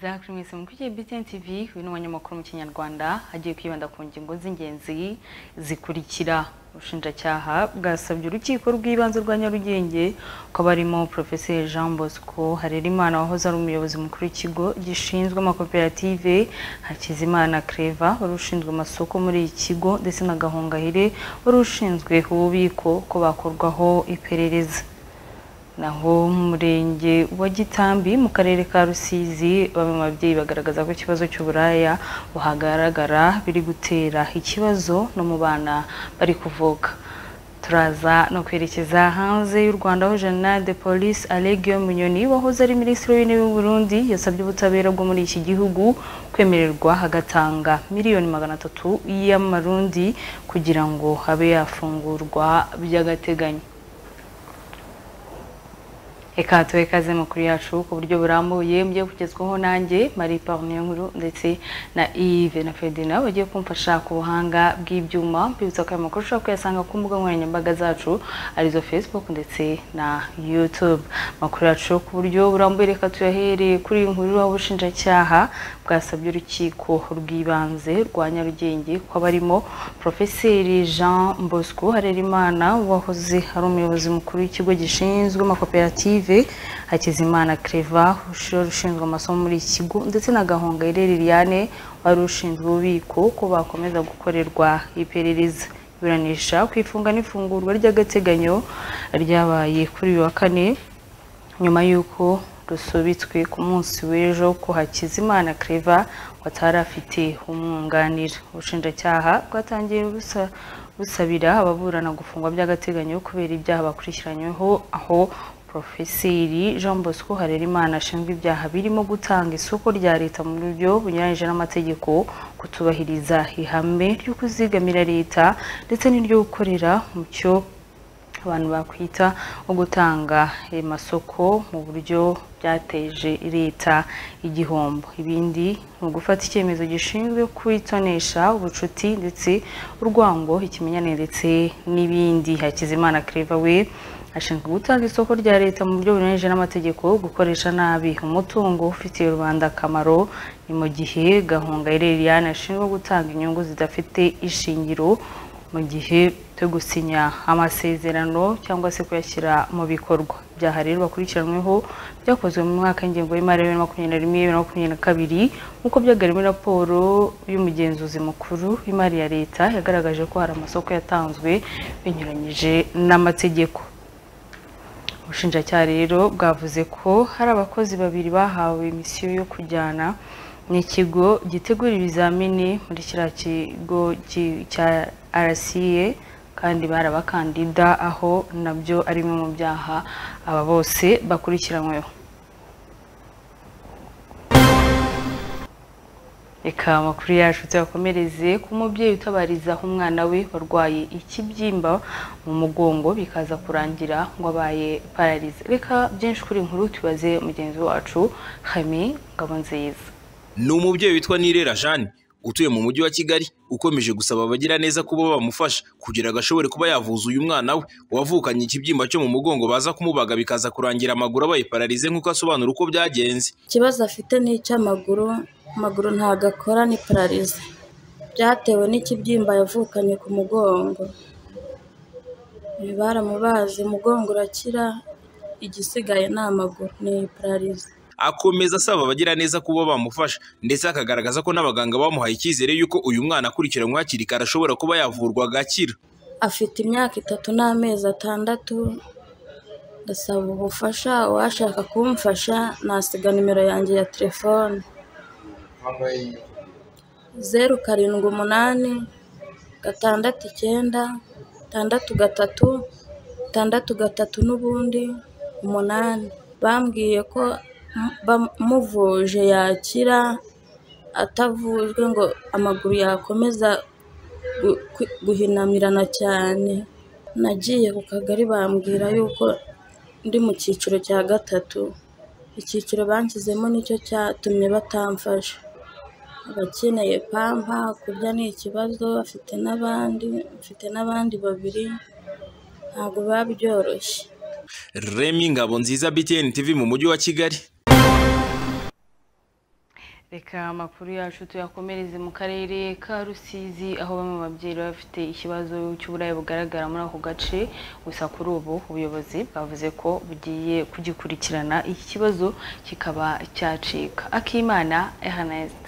Jacques mwese mukurikiye BTN TV uyu ni umunyamakuru mu Kinyarwanda agiye kwibanda ku ngingo z'ingenzi zikurikira ubushinjacyaha bwasabye urukiko rw'ibanze rwa Nyarugenge ko barimo Professeur Jean Bosco Harerimana wahoze ari umuyobozi mukuru w'ikigo gishinzwe amakoperative Hakizimana Creva wari ushinzwe amasoko muri iki kigo ndetse na Gahongayire wari ushinzwe ububiko ko bakorwaho iperereza naho mu murenge wa gitambi mu karere ka rusizi bamwe mu babyeyi bagaragaza ko ikibazo cy'uburaya buhagaragara biri gutera ikibazo no mu bana bari kuvuka turaza no kwerekeza hanze y'u rwanda aho general de police alegio munyoni wahoze ari minisitiri w'intebe w'u burundi yasabye ubutabera bwo muri iki gihugu kwemererwa agatanga miliyoni magana atatu y'amarundi kugira ngo abe yafungurwa by'agateganyo Eka tuwe kaze makuru yacu ku buryo burambuye mujye kugezwaho nanjye Marie Parnier nkuru ndetse na Yves na Ferdinand bagiye kumfasha ku buhanga bw'ibyuma mbibutsa ko aya makuru ushobora kuyasanga ku mbuga nkoranyambaga zacu arizo Facebook ndetse na YouTube makuru yacu ku buryo burambuye reka tuyahere kuri iyi nkuru aho ubushinjacyaha bwasabye urukiko rw'ibanze rwa Nyarugenge ko barimo Profeseri Jean Bosco Harerimana wahoze ari umuyobozi mukuru w'ikigo gishinzwe amakoperative Hakizimana Creva ushinzwe amasomo muri iki kigo ndetse na Gahongayire Liliane wari ushinzwe ububiko ko bakomeza gukorerwa iperereza iburanisha ku ifunga n'ifungurwa ry'agateganyo ryabaye kuri uyu wa kane nyuma y'uko rusubitswe ku munsi w'ejo ko Hakizimana Creva watari afite umwunganira ubushinjacyaha bwatangiye busa busabira ababurana gufungwa by'agateganyo kubera ibyaha bakurikiranyweho aho Profeseri Jean Bosco Harerimana ashinzwe ibyaha birimo gutanga isoko rya leta mu buryo bunyuranyije n'amategeko kutubahiriza ihame ryo kuzigamira leta ndetse n'iryo gukorera mu cyo abantu bakwita nko gutanga amasoko mu buryo byateje leta igihombo ibindi ni ugufata icyemezo gishinzwe kwitonesha ubucuti ndetse urwango ikimenyane ndetse n'ibindi Hakizimana Claver we ashinzwe gutanga isoko rya leta mu buryo bunyuranyije n'amategeko gukoresha nabi umutungo ufitiye rubanda akamaro ni mu gihe gahunga Liliane ashinzwe gutanga inyungu zidafite ishingiro mu gihe cyo gusinya amasezerano cyangwa se kuyashyira mu bikorwa ibyaha rero bakurikiranweho byakozwe mu mwaka w'ingengo y'imari ya bibiri na makumyabiri na rimwe bibiri na makumyabiri na kabiri nk'uko byagaragaye muri raporo y'umugenzuzi mukuru w'imari ya leta yagaragaje ko hari amasoko yatanzwe binyuranyije n'amategeko ubushinjacyaha rero bwavuze ko hari abakozi babiri bahawe misiyo yo kujyana n'ikigo gitegura ibizamini muri kiriya kigo cya RCA kandi bari abakandida aho nabyo ari bimwe mu byaha aba bose bakurikiranyweho reka amakuru yacu tuyakomereze ku mubyeyi utabarizaho umwana we warwaye ikibyimba mu mugongo bikaza kurangira ngo abaye pararize reka byinshi kuri inkuru tubaze mugenzi wacu hami ngabo nziza ni umubyeyi witwa nirera jane utuye mu mujyi wa kigali ukomeje gusaba abagira neza kuba bamufasha kugira ngo ashobore kuba yavuza uyu mwana we wavukanye ikibyimba cyo mu mugongo baza kumubaga bikaza kurangira amaguru abaye pararize nk'uko asobanura uko byagenze ikibazo afite ni icy'amaguru amaguru ntabwo akora ni pararize byatewe n'ikibyimba yavukanye ku mugongo baramubaze umugongo urakira igisigaye ni amaguru ni pararize akomeza asaba abagira neza kuba bamufasha ndetse akagaragaza ko n'abaganga bamuhaye icyizere y'uko uyu mwana akurikiranywe hakiri kare ashobora kuba yavurwa agakira afite imyaka itatu n'amezi atandatu ndasaba ubufasha uwashaka kumfasha nasiga nimero yanjye ya telefone zeru karindwi umunani gatandatu icyenda gatandatu gatatu gatandatu gatatu n'ubundi umunani bambwiye ko bamuvuje yakira atavujwe ngo amaguru yakomeza guhinamirana cyane nagiye ku kagari bambwira yuko ndi mu cyiciro cya gatatu icyiciro banshyizemo nicyo cyatumye batamfasha abakeneye pampa kurya ni ikibazo afite n'abandi afite n'abandi babiri ntabwo biba byoroshye remy ngabo nziza btn tv mu mujyi wa kigali reka amakuru yacu tuyakomereze mu karere ka rusizi aho bamwe mu babyeyi baba bafite ikibazo cy'uburaya bugaragara muri ako gace gusa kuri ubu ubuyobozi bwavuze ko bugiye kugikurikirana iki kibazo kikaba cyacika akimana ernest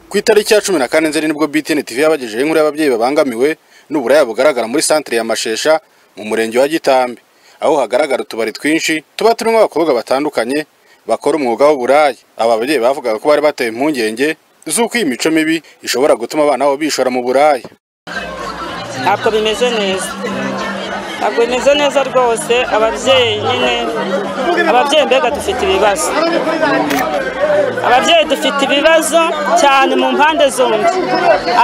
ku itariki ya cumi na kane nzeri nibwo btn tv yabagejeho inkuru y'ababyeyi babangamiwe n'uburaya bugaragara muri santire ya mashesha mu murenge wa gitambi aho hagaragara utubari twinshi tuba turimo abakobwa batandukanye bakora umwuga w'uburaya aba babyeyi bavugaga ko bari bateye impungenge z'uko iyi mico mibi ishobora gutuma abana babo bishora mu buraya ntabwo bimeze neza ntabwo bimeze neza rwose ababyeyi nyine ababyeyi mbega dufite ibibazo ababyeyi dufite ibibazo cyane mu mpande zombi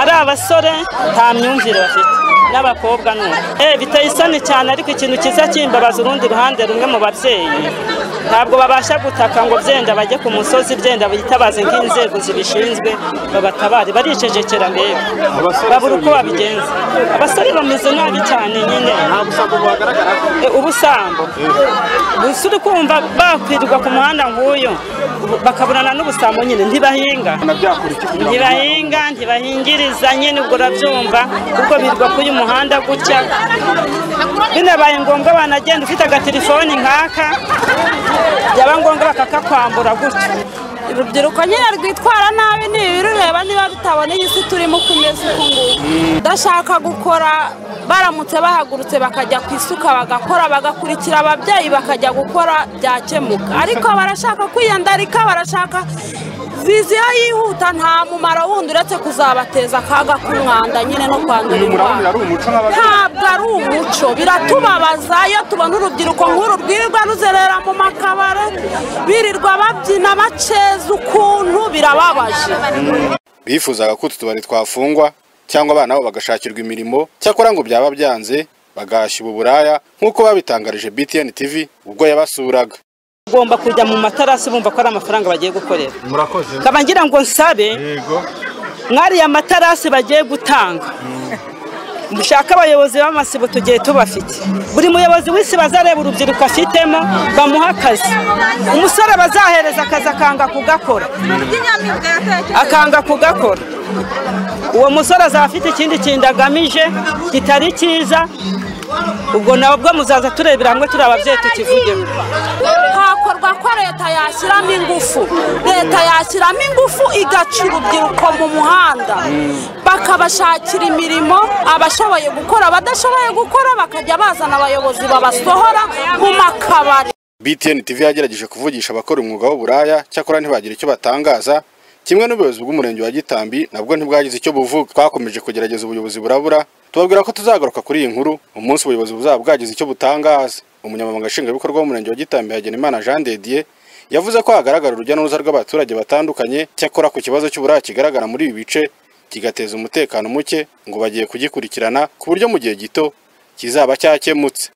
ari abasore nta myumvire bafite n'abakobwa ni uko Eh, biteye isoni cyane ariko ikintu cyiza cyimbabaza urundi ruhande rumwe mu babyeyi ntabwo babasha gutaka ngo byenda bajye ku musozi byenda bitabaze nk'inzego zibishinzwe babatabare baricecekera mbega babura uko babigenza abasore bameze nabi cyane nyine Eh, ubusambo gusa uri kumva bakwirwa ku muhanda nk'uyu bakaburana n'ubusambo nyine ntibahinga ntibahinga ntibahingiriza nyine ubwo urabyumva kuko birwa kuri uyu muhanda gutya binabaye ngombwa banagenda ufite agatelefoni nk'aka byaba ngombwa bakakakwambura gutya urubyiruko nyine rwitwara nabi ni ibirureba niba bitaboneye isi turimo uko imeze uku nguku udashaka gukora baramutse bahagurutse bakajya ku isuka bagakora bagakurikira ababyeyi bakajya gukora byakemuka ariko barashaka kwiyandarika barashaka viziyo yihuta nta mumaro wundi uretse kuzabateza akaga k'umwanda nyine no kwandura indwara ntabwo ari umuco biratubabaza iyo tubona urubyiruko nk'uru rwirirwa ruzerera mu makabare birirwa babyina baceza ukuntu birababaje bifuzaga ko utu tubari twafungwa cyangwa abana babo bagashakirwa imirimo cyakora ngo byaba byanze bagahashya ubu buraya nk'uko babitangarije btn tv ubwo yabasuraga ugomba kujya mu matarasi bumva ko ari amafaranga bagiye gukorera murakoze nkaba ngira ngo nsabe yego mwariya matarasi bagiye gutanga mushake abayobozi b'amasibo tugiye tubafite buri muyobozi w'isi bazareba urubyiruko afitemo bamuha akazi umusore bazahereza akazi akanga kugakora akanga kugakora uwo musore azaba afite ikindi kintu agamije kitari cyiza ubwo nabwo muzaza turebera hamwe turi ababyeyi tukivugeho hakorwa ko leta yashyiramo ingufu leta yashyiramo ingufu igaca urubyiruko mu muhanda bakabashakira imirimo abashoboye gukora abadashoboye gukora bakajya bazana abayobozi babasohora mu makabari btn tv yagerageje kuvugisha abakora umwuga w'uburaya cyakora ntibagira icyo batangaza kimwe n'ubuyobozi bw'umurenge wa gitambi nabwo ntibwagize icyo buvuga twakomeje kugerageza ubuyobozi burabura tubabwira ko tuzagaruka kuri iyi nkuru umunsi ubuyobozi buzaba bwagize icyo butangaza umunyamabanga nshingwabikorwa w'umurenge wa gitambi hagenimana jean dediye yavuze ko hagaragara urujya n'uruza rw'abaturage batandukanye cyakora ku kibazo cy'uburaya kigaragara muri ibi bice kigateza umutekano muke ngo bagiye kugikurikirana ku buryo mu gihe gito kizaba cyakemutse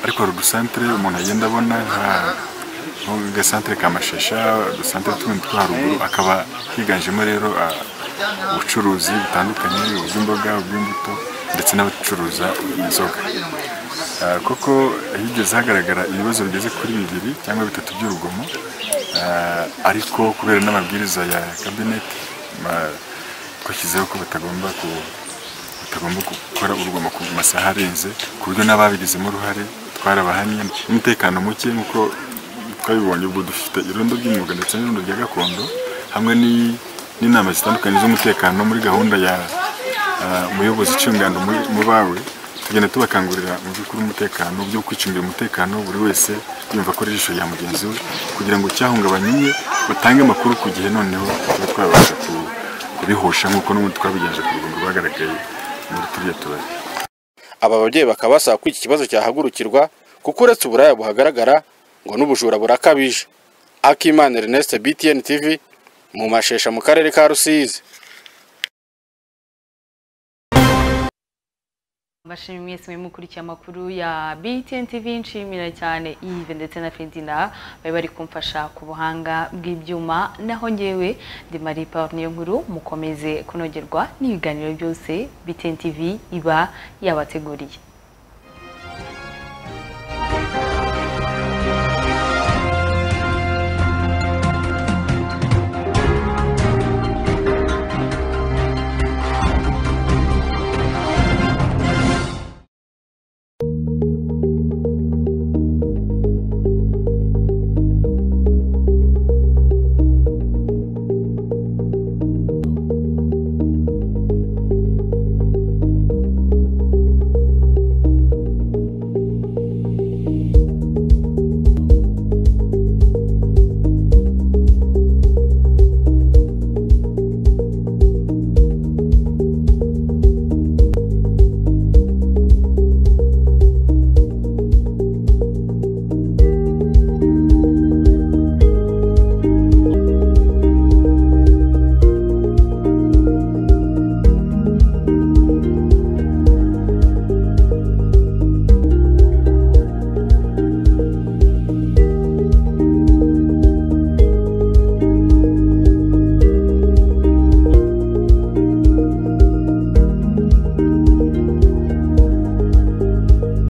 ariko hari udusantire umuntu agenda abona nka nk'agasantire ka mashasha udusantire tundi two haruguru akaba higanjemo rero ah, ubucuruzi butandukanye ubw'imboga ubw'imbuto ndetse n'abacuruza inzoga Ah, koko higeze hagaragara ibibazo bigeze kuri bibiri cyangwa bitatu by'urugomo Ah, ariko kubera n'amabwiriza ya kabineti ma- twashyizeho ko batagomba ku batagomba gukora urugomo ku masaha arenze ku buryo n'ababigizemo uruhare twarabahaniye umutekano muke nk'uko twabibonye ubu dufite irondo ry'imyuga ndetse n'irondo rya gakondo hamwe ni- n'inama zitandukanye z'umutekano muri gahunda ya ah, umuyobozi ucungana mu- mu bawe tugenda tubakangurira mu by'ukuri umutekano byo kwicungira umutekano buri wese yumva ko ari ijisho rya mugenzi we kugira ngo cyahungabanye batange amakuru ku gihe noneho tuba twabasha ku- kubihosha nk'uko n'ubundi twabigenje ku rugendo rwagaragaye muri turiya tubari aba babyeyi bakaba basaba ko iki kibazo cyahagurukirwa kuko uretse uburaya buhagaragara ngo n'ubujura burakabije akimana ernest btn tv mu mashesha mu karere ka rusizi mbashimire mwese mukurikiye amakuru ya BTN TV nshimira cyane Yves ndetse na Fedina bari bari kumfasha ku buhanga bw'ibyuma naho ngewe ndi Marie Paul niyo nkuru mukomeze kunogerwa n'ibiganiro byose BTN TV iba yabateguriye